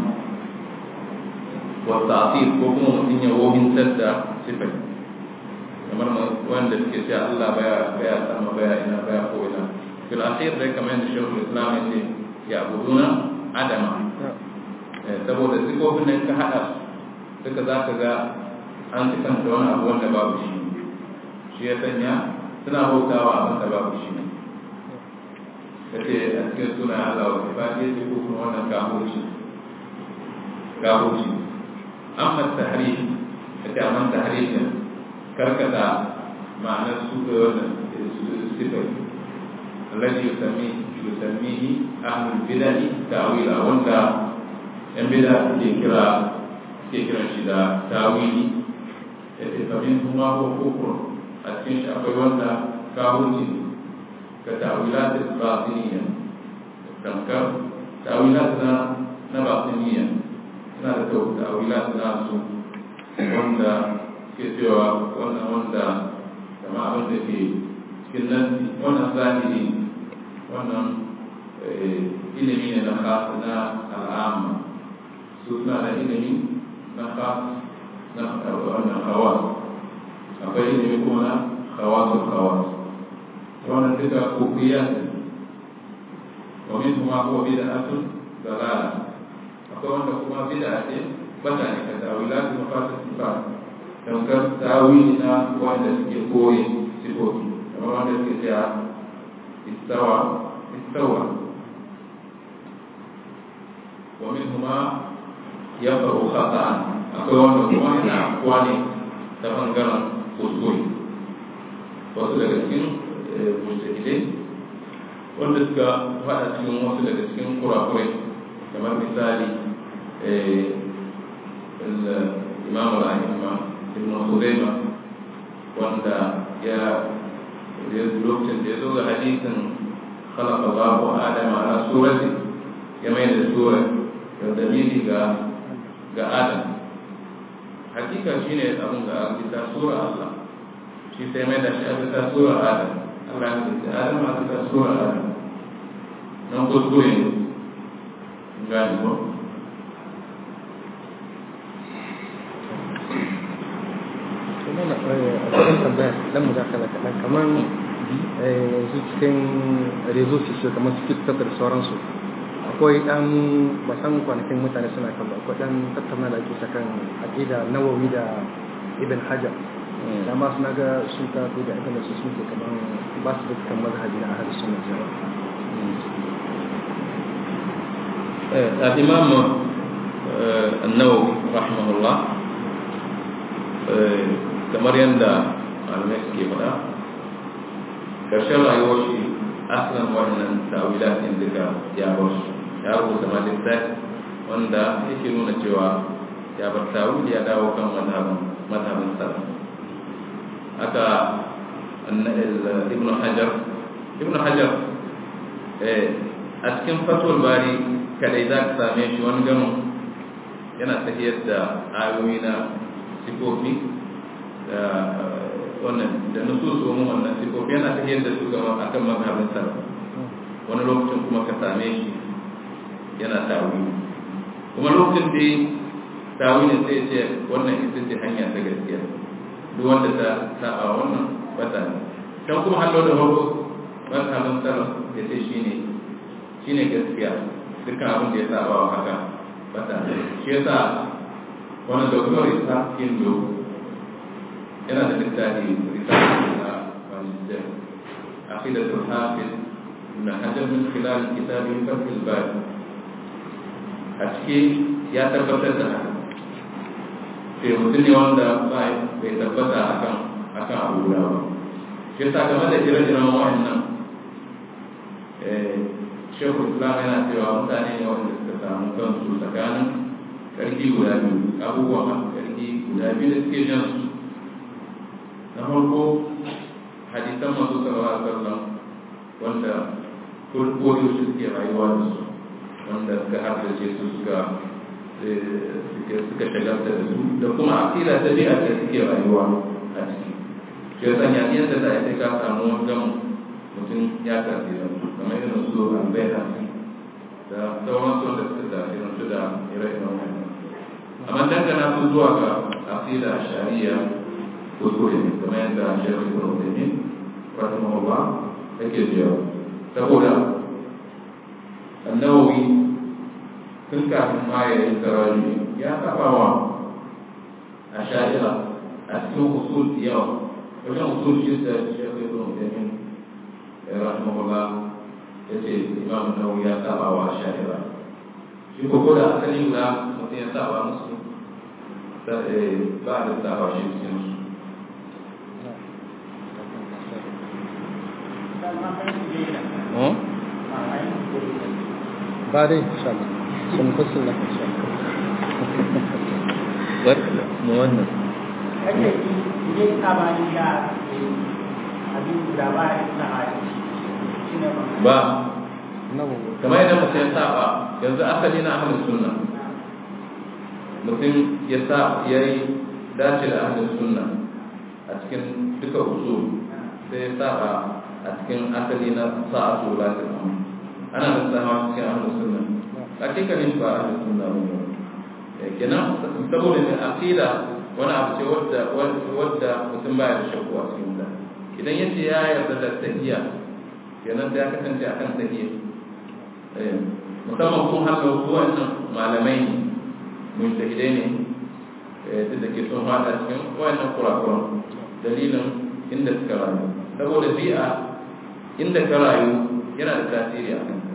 والتأصيل كفر متين يوهن سد صفة kamar wanda suke ce Allah baya baya sama baya ina baya ko ina fil akhir dai kamar yadda shekul islam ya ce ya abuduna adama saboda sifofin nan ka haɗa duka za ka ga an sifanta wani abu wanda babu shi shi ya sanya suna bautawa abin da babu shi ne ka ce a cikin suna Allah wa sifa ce ce ko kuma wannan gahoci gahoci amma tahri ka ce amma tahri ne karkata ma'anar su da wannan sifai الذي يسميه يسميه أهل البدع تأويلا وانت ‘yan bida ke kira ke kiran shi da tawili ya ce famin kuma ko kufur a cikin shi akwai wanda kawunci ka tawila da batiniya tamkar tawila na na batiniya suna da tawila na su wanda ke cewa wannan wanda kama abin da ke cikin nan wannan zahiri wannan ilimi ne na khas na al'amma su suna da ilimi na khas na wannan hawas akwai ilimi kuma na hawasul hawas wannan duka kufiyat ومنهم ما هو بدعة ضلالة أقول لكم بدعة bata ne ka tawila su mafasa sifat tamkar tawilina wanda suke koyi sifofi kamar wanda suke cewa istawa istawa wa min huma ya faru khata'an akwai wanda kuma yana afuwa ne ta bangaren kuskure wasu daga cikin mujtahidai wanda suka faɗa cikin wasu daga cikin kurakurai kamar misali الإمام الأئمة ابن خزيمة وأنت يا يدلوك يزوج حديث خلق الله آدم على صورته يمين الصورة يدليل ga Adam hakika shine abin da bisa sura Allah shi sai mai da shi a bisa sura Adam Allah ya ce Adam a bisa sura Adam nan kuskure ne gani ko mana a cikin tambaya dan mu dakala kaɗan kamar yanzu cikin rezo su kamar su tiktok da sauransu akwai dan basan kwanakin mutane suna kan akwai dan tattauna da ake sakan aqida nawawi da ibn hajar da ma suna ga sun ka da ibn su sun ke kamar ba su da kan mazhabi na ahlus sunna jama'a الإمام النووي رحمه الله kamar yadda malamai suke faɗa ƙarshen rayuwar shi asalin wannan tawilat ɗin duka ya bar su ya rubuta ma littafi wanda yake nuna cewa ya bar tawil ya dawo kan mazhabin salaf haka ibn hajar ibn hajar a cikin fatul bari kadai za ka same shi wani gano yana tafiyar da ayoyi na sifofi da wannan da nusus domin wannan sifofi yana ta yadda su gama a kan mazhabin salaf wani lokacin kuma ka same shi yana tawi kuma lokacin da tawi ne sai ce wannan ita ce hanya ta gaskiya duk wanda ta saba wannan bata ne can kuma hallo da farko mazhabin salaf ya ce shine shine gaskiya dukkan abin da ya saba wa haka bata ne shi yasa wani doktor isa indo yana da littafi risala na majalisar aqidatul hafiz ibn hajar min khilal kitabi fathul bari a ciki ya tabbatar da haka sai mutum ne wanda bai tabbata akan akan abu guda ba shi yasa game da ire-iren wa'annan shekul islam yana cewa mutane ne wanda suka samu kansu tsakanin karfi guda biyu abubuwan karfi guda biyu da suke jan su na farko hadisan masu sallallahu alaihi wasallam wanda kurkoyo su suke rayuwa da su wanda suka haddace su suka suka shagalta da su da kuma akida ta biya da suke rayuwa a ciki shi ya sanya yadda za a ka samu wajen mutum ya tasira kamar irin su albayhaqi da sauran su da suka tasira su da ire-iren wannan amma dangana su zuwa ga akida shari'a kuskure ne kamar yadda shekul ibn Uthaymeen rahimahullah yake cewa saboda annawawi tun kafin ma ya yi taraji ya saba wa a sha'ira a cikin usul yawa wajen usul shi da shekul ibn Uthaymeen rahimahullah ya ce imam nawawi ya saba wa sha'ira shi ko da asali guda mutum ya saba musu ba da saba shi cikin su بعدين ان شاء الله سنفصل لك ان شاء الله barka mu wannan kake ji ne sabani da abin da ba ya sahari shine ba ba nawawi kamar yadda mutum ya saba yanzu asali na ahlus sunna mutum ya sa ya yi dace da ahlus sunna a cikin duka usul sai saba a cikin asali na sa'atu latil amr ana da sama cikin ahlus sunna hakikanin ba ahlus sunna ne kenan saboda ne aqida wani abu ce wadda wadda mutum baya da shakku a cikin ta idan yace ya yarda da tahiyya kenan sai ya kasance akan tahiyya musamman kun haka wasu wannan malamai ne mujtahidai ne duk da ke sun fada cikin wannan kurakuran dalilin inda suka rayu saboda bi'a inda ka rayu yana da tasiri a kanka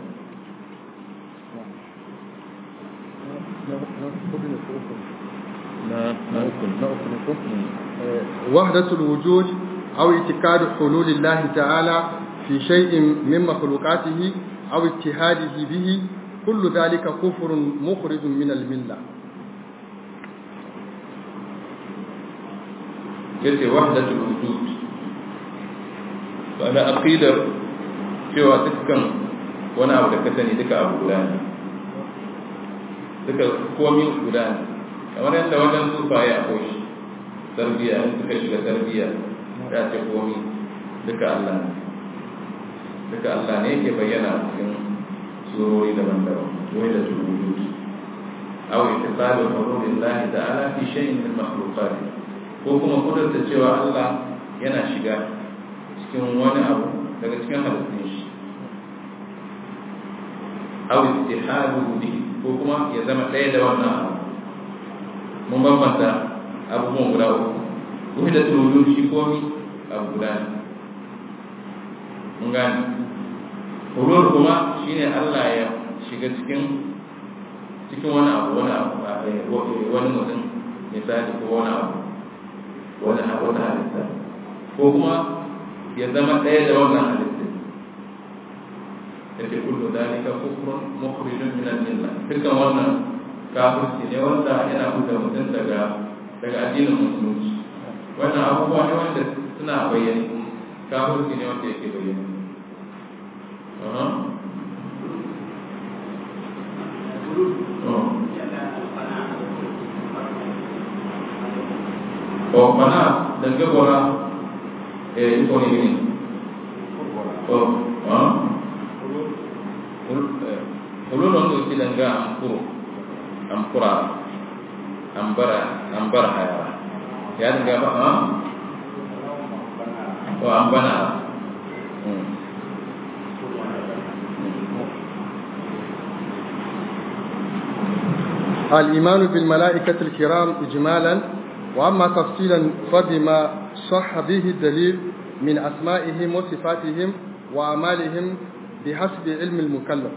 وحدة الوجود أو اعتقاد حلول الله تعالى في شيء من مخلوقاته أو اتحاده به كل ذلك كفر مخرج من الملة yace wahdatul wujud ba na aqidar cewa dukkan wani abu da ka sani duka abu guda ne duka komi guda ne kamar yadda wajen sufaye a koshi tarbiya in suka shiga tarbiya ya ce komi duka Allah ne duka Allah ne yake bayyana cikin surori daban-daban wai da wujud aw ittisalu hududillahi ta'ala fi shay'in min makhluqatihi ko kuma kudurta cewa Allah yana shiga cikin wani abu daga cikin halittun shi aw ittihadu bihi ko kuma ya zama ɗaya da wannan abu mun bambanta abubuwan guda uku kuma da tsoron shi komi abu guda ne mun gane hulur kuma shine Allah ya shiga cikin cikin wani abu wani abu wani mutum misali ko wani abu wani wata halitta ko kuma ya zama ɗaya da wannan halitta yake kullu dalika kufrun mukhrijun min al-millah dukkan wannan kafirci ne wanda yana buɗe mutum daga daga addinin musulunci wannan abubuwa ne wanda suna bayyane kafirci ne wanda yake bayyane o mana dan gabora eh ito ni ini o ha ulun untuk sidangga ampur ampura ambara ambara haya ya dan apa ha o ambana الإيمان بالملائكة الكرام إجمالا وأما تفصيلا فبما صح به الدليل من أسمائهم وصفاتهم وأعمالهم بحسب علم المكلف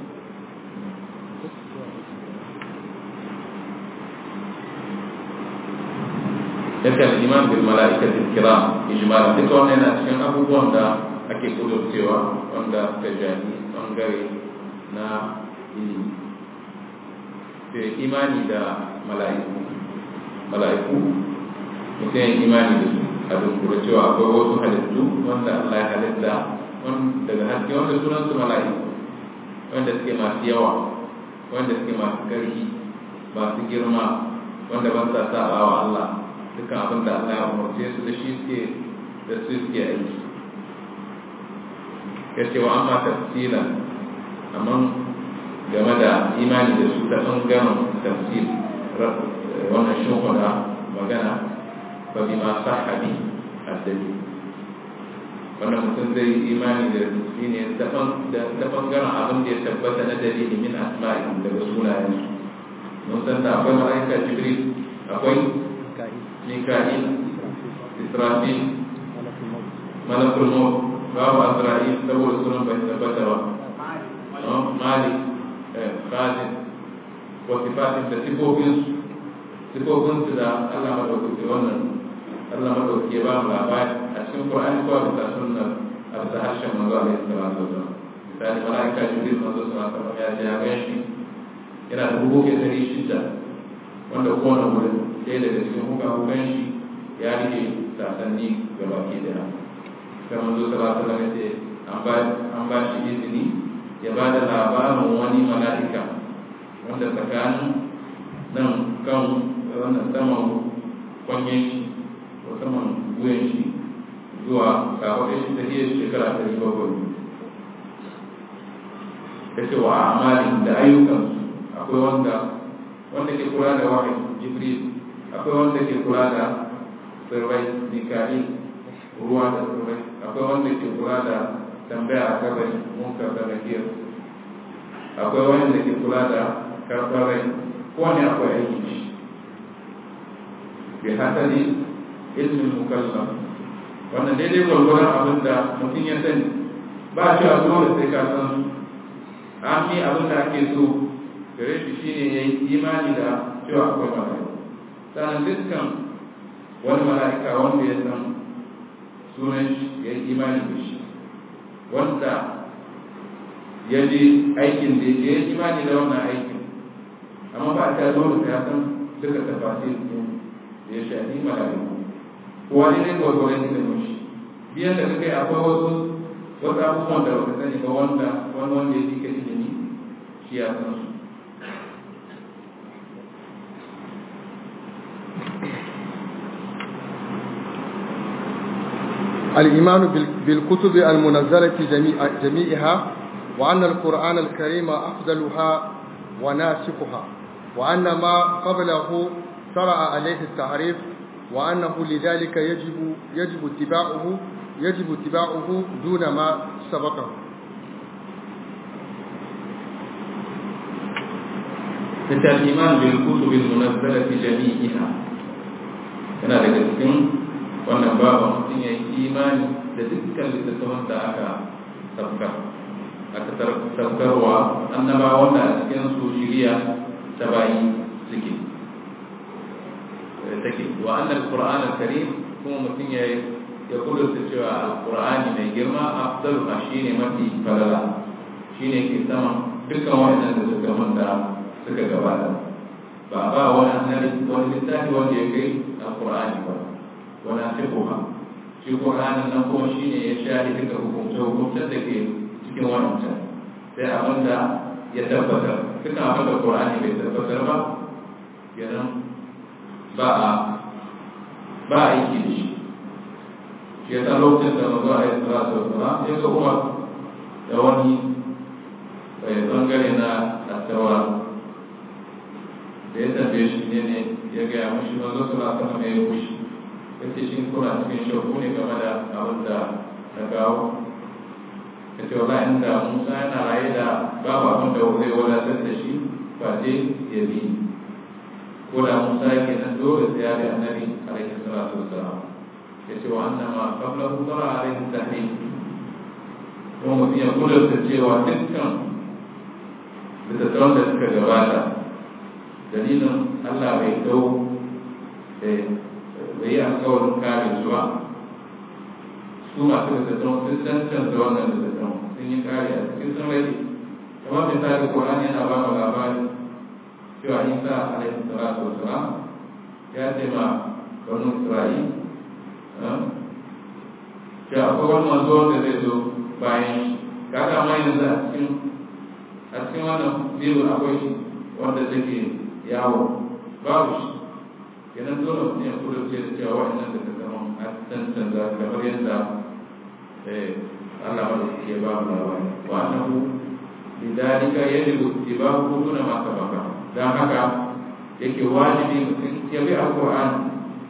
yake al-iman bil malaikatil kiram ijmal duka wannan yana cikin abubuwan da ake kudurcewa wanda ta jani bangare na ilimi ke imani da mala'iku mala'iku mutum yin imani da su a dunkura cewa akwai wasu halittu wanda Allah ya halitta daga haske wanda sunan su mala'iku wanda suke masu yawa wanda suke masu ƙarfi masu girma wanda ba sa saba wa Allah dukkan abin da Allah ya umarce su da shi suke da su suke aiki ya ce wa amma tafsilan amma game da imani da su ta ɓangaren tafsir wannan shimfiɗa magana ba bi ma sahabi addali wannan mutum zai imani da shi ne ta ɓangaren abin da ya tabbata na dalili min asma'i daga sunayensu mun san da akwai mala'ika jibril akwai mika'il israfil malakul maut babu azra'il saboda sunan bai tabbata ba malik khalid wa sifatin da sifofinsu sifofinsu da Allah madaukaki wannan Allah madaukaki ya ba mu labari a cikin Qur'ani ko a bisa sunna a bisa harshen manzo alaihi salatu wasallam misali malaika jibril manzo sallallahu alaihi wasallam ya ce ya ga shi yana da hukuke dari shida wanda kowane wurin ɗaya daga cikin hukukan shi ya rike sasanni ga baki daya sai manzo sallallahu alaihi wasallam ya ce an ba shi izini ya ba da labarin wani mala'ika wanda tsakanin nan kan wannan saman kwanyen shi musamman wuyan shi zuwa kafaɗin shi ta hiyar shekara ɗari bakwai ta ce wa amalin da ayyukansu akwai wanda wanda ke kula da wahayi jibril akwai wanda ke kula da tsirrai mikali ruwa da tsirrai akwai wanda ke kula da tambaya a kabari munkar da nakir akwai wanda ke kula da karɓar rai kowane akwai aiki shi bi hasali ilmin mukallaf wannan daidai gwargwaron abin da mutum ya sani ba shi a dole sai ka san su an yi abin da ake so gare shi shine ya yi imani da cewa akwai mala'ika sannan dukkan wani mala'ika wanda ya san sunan shi ya yi imani da shi wanda ya ji aikin da ya yi imani da wannan aikin amma ba ta dole sai ya san duka tafasir ɗin da ya shafi mala'iku kowa ne ne gwargwaron ilimin shi biyan da kai akwai wasu wasu abubuwan da baka sani ba wanda wani wanda ya fika ilimi shi ya san su الإيمان بالكتب المنزلة جميع جميعها وأن القرآن الكريم أفضلها وناسخها وأن ما قبله شرع عليه التعريف وأنه لذلك يجب يجب اتباعه يجب اتباعه دون ما سبقه الإيمان بالكتب المنزلة جميعها yana daga cikin wannan babu mutum ya yi imani da dukkan littattafan da aka sabkar aka sabkarwa annabawan da a cikin su shiriya ta bayi suke take wa annal qur'an al-karim kuma mutum ya ya kudurta cewa al-qur'ani mai girma afdalu ma shine mafi falala shine ke sama dukkan wannan da suka manta suka gabata ba ba wani annabi wani littafi wanda ya kai al-qur'ani ba wani fiqha shi qur'anin nan kuma shine ya shari duka hukunce hukuncen da ke cikin wannan sai abinda ya tabbatar dukkan abin da qur'ani bai tabbatar ba kenan ba a ba a yi da shi shi ya sa lokacin da mazu a yi salatu wa salam ya ga umar da wani bai bangare na tattawa da ya tambaye shi ne ne ya gaya mashi mazu salatu wa mai kushi ya ce shi kuna cikin shauku ne game da abin da na kawo ya ce wala inda musa yana raye da babu abin da zai wadatar da shi ba je ya bi ko da Musa yake nan dole sai ya bi annabi alaihi salatu wassalam ya ce wa anna ma qabla tara alaihi tahrim kuma mutum ya kudurta cewa dukkan littattafan da suka gabata dalilin Allah bai dau bai yi alkawarin kare su ba su masu littattafan sun cancanta wannan littattafan sun yi kare a cikin sun rage kamar misali Qur'ani yana ba mu labari cewa isa alaihi salatu wasalam ya ce ma banu isra'il cewa akwai wani manzo wanda zai zo bayan shi kaga ma yanzu a cikin a cikin wannan biyu akwai shi wanda take yawo babu shi kenan dole mutum ya kula ce da cewa wa'annan da ta zama a tantance kamar yadda Allah ba da ke ba mu labari wa annahu lidalika yajibu ittibahu duna ma sabaka don haka yake wajibi mutum ya bi alƙur'ani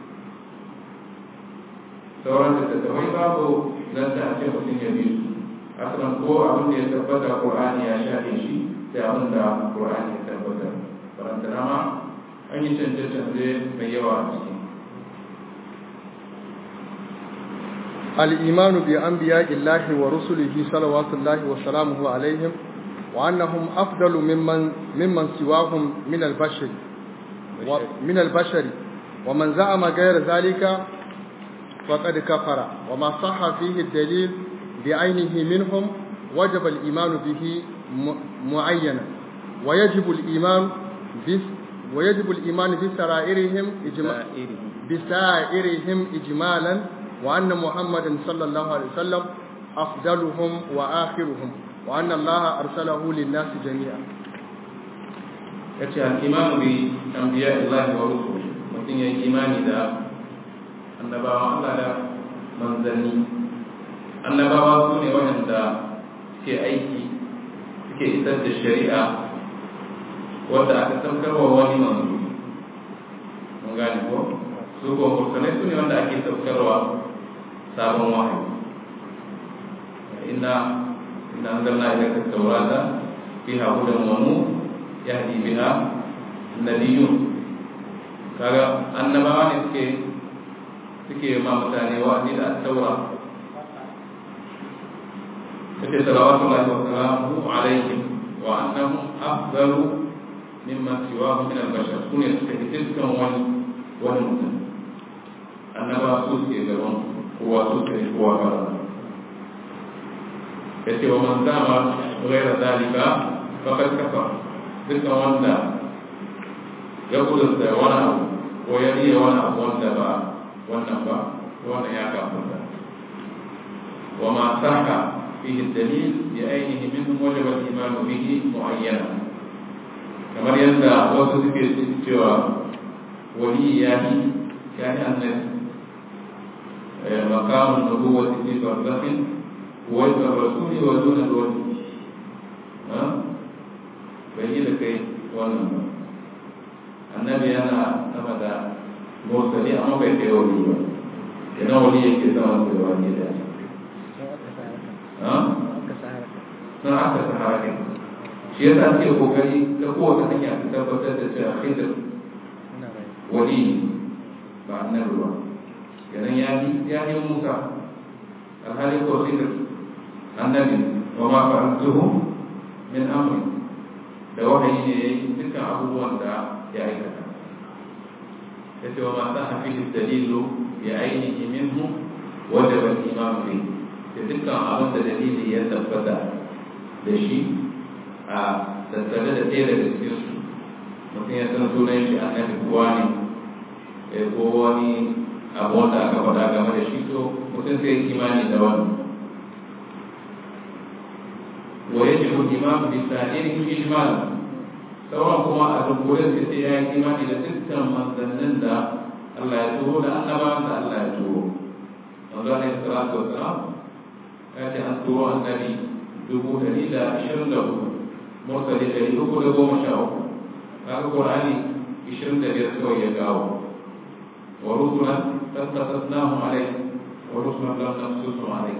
sauran da tattawai babu zan ta ce mutum ya bi su asalin ko abin da ya tabbata ƙur'ani ya shafe shi sai abin da ƙur'ani ya tabbata farantana ma an yi canje-canje mai yawa a ciki الإيمان بأنبياء الله ورسله صلوات الله وسلامه عليهم وأنهم أفضل ممن ممن سواهم من البشر من البشر ومن زعم غير ذلك فقد كفر وما صح فيه الدليل بعينه منهم وجب الإيمان به معينا ويجب الإيمان بس ويجب الإيمان بسرائرهم إجماع بسائرهم إجمالا وأن محمدا صلى الله عليه وسلم أفضلهم وآخرهم وأن الله أرسله للناس جميعا yace al-imanu bi anbiya Allah wa rusul mutum ya imani da annabawan Allah da manzanni annabawa su ne waɗanda suke aiki suke isar da shari'a wadda aka saukarwa wani manzo mun gane ko su ko mursalai su ne wanda ake saukarwa sabon wahayi inna inna anzalna ilayka at-taurata fiha hudan wa nur yahdi biha nabiyyun kaga annabawa ne suke suke ma mutane wa'azi da at-taura kace salawatullahi wa salamuhu alaihim wa annahum afdalu mimman siwahu min al-bashar sune suka fi dukkan wani wani mutum annabawa su suke gaban kowa su suke kowa fara yace wa man zama ghayra zalika faqad kafa dukkan wanda ya kudurta wani abu ko ya riya wani abu wanda ba wannan ba wannan ya kafa wa ma saka fihi dalil bi ainihi minhum wajaba al-iman bihi mu'ayyana kamar yadda wasu suke cewa wali ya yi ya yi annabi makamun nubuwati fi barzakhin wa rasuli wa duna wali bai yi da kai wannan ba annabi yana sama da mursali amma bai kai wali ba idan wali yake sama da wali da sun aka sahara ne shi yasa ake kokari ta kowace hanya ta tabbatar da cewa khidr wali ba annabi ba kenan ya yi ya yi musa alhali ko khidr annabi wa ma fa'altuhu min amri da wahayi ne yayi dukkan abubuwan da ya aikata yace wa ma sa'a fihi dalilu bi ainihi minhu wajaba al-iman bihi da dukkan abin da dalili ya tabbata da shi a tattare da ɗaya daga cikin su mutum ya san sunan shi annabi kowa ne ko wani abu wanda aka faɗa game da shi to mutum sai imani da wani wa ya jibu imam bi sa'irin ijmal sauran kuma a dukkule sai sai ya yi imani da dukkan manzannin da Allah ya turo da annabawan da Allah ya turo manzo alaihi salatu wassalam ya ce an turo annabi dubu ɗari da ashirin da hudu mursali ɗari uku da goma sha uku kaga qur'ani ishirin da biyar kawai ya gawo wa rusulan qad qasasnahum alayk wa rusulan lam naqsusum alayk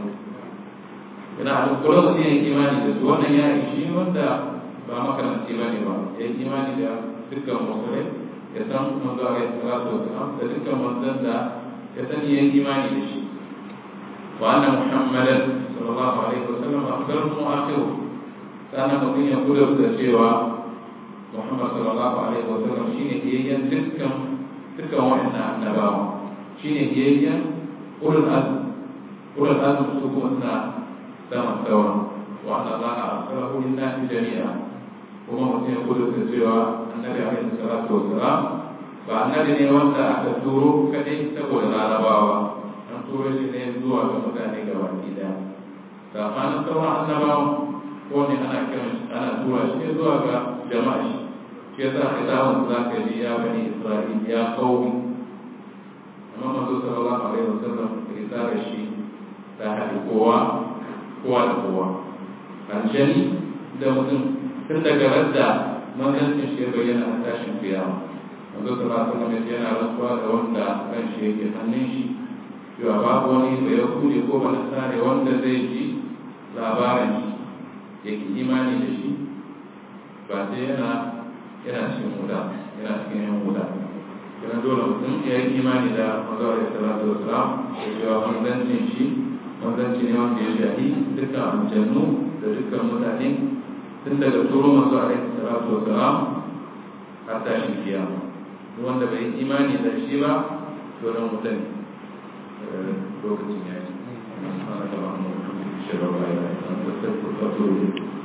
ina a duk kula da yin imani da su wannan ya ishi wanda ba makaranci bane ba ya yi imani da dukkan musulai ya san manzo alaihi salatu wasalam da dukkan manzon da ya sani ya yi imani da shi wa anna muhammadan sallallahu alaihi wasallam afdalul mu'akhir kana mutum ya kula da cewa Muhammad sallallahu alaihi wasallam shine biyayyen dukkan dukkan wa'annan annabawa shine biyayyen ulul azm ulul azm su kuma suna sama sawa wa anna Allah arsalahu lin-nasi jami'a kuma mutum ya kula da cewa annabi alaihi salatu wasalam ba annabi ne wanda aka turo kadai saboda larabawa an turo shi ne zuwa ga mutane gaba ɗaya tsakanin sauran annabawan ko ne ana kiran ana tura shi zuwa ga jama'a shi shi yasa kitabun za ka ji ya bani isra'il ya kauri amma manzo sallallahu alaihi wasallam risalar shi ta haɗi kowa kowa da kowa aljani da mutum tun daga radda manzancin shi ya bayyana a tashin kiyama manzo sallallahu alaihi wasallam yana rantsuwa da wanda kan shi yake hannun shi cewa babu wani da ya kuje ko ba nasare wanda zai ji labarin shi yake imani da shi ba sai yana yana cikin wuta yana cikin yan wuta yana dole mutum ya yi imani da mazawar da salatu wa salam da cewa manzancin shi manzanci ne wanda ya shahi dukkan aljannu da dukkan mutane tun daga turo masu alaihi salatu wa salam har tashin kiyama duk wanda bai yi imani da shi ba to dan wuta ne lokacin ya yi. Subhanallahi wa bihamdihi, ashhadu an la ilaha illa anta astaghfiruka wa atubu ilayk.